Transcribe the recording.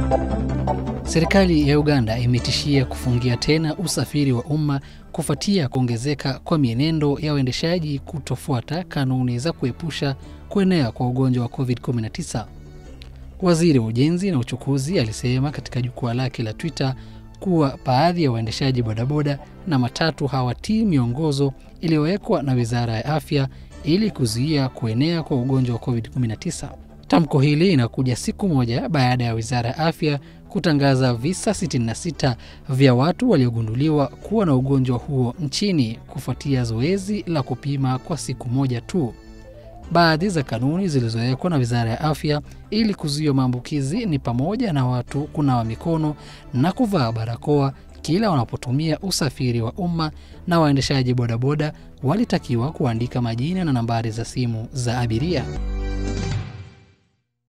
Serikali ya Uganda imetishia kufungia tena usafiri wa umma kufuatia kuongezeka kwa mienendo ya waendeshaji kutofuata kanuni za kuepusha kuenea kwa ugonjwa wa COVID-19. Waziri wa Ujenzi na Uchukuzi alisema katika jukwaa lake la Twitter kuwa baadhi ya waendeshaji bodaboda na matatu hawatii miongozo iliyowekwa na Wizara ya Afya ili kuzuia kuenea kwa ugonjwa wa COVID-19. Tamko hili inakuja siku moja baada ya Wizara ya Afya kutangaza visa 66 vya watu waliogunduliwa kuwa na ugonjwa huo nchini kufuatia zoezi la kupima kwa siku moja tu. Baadhi za kanuni zilizowekwa na Wizara ya Afya ili kuzuia maambukizi ni pamoja na watu kunawa mikono na kuvaa barakoa kila wanapotumia usafiri wa umma, na waendeshaji bodaboda walitakiwa kuandika majina na nambari za simu za abiria.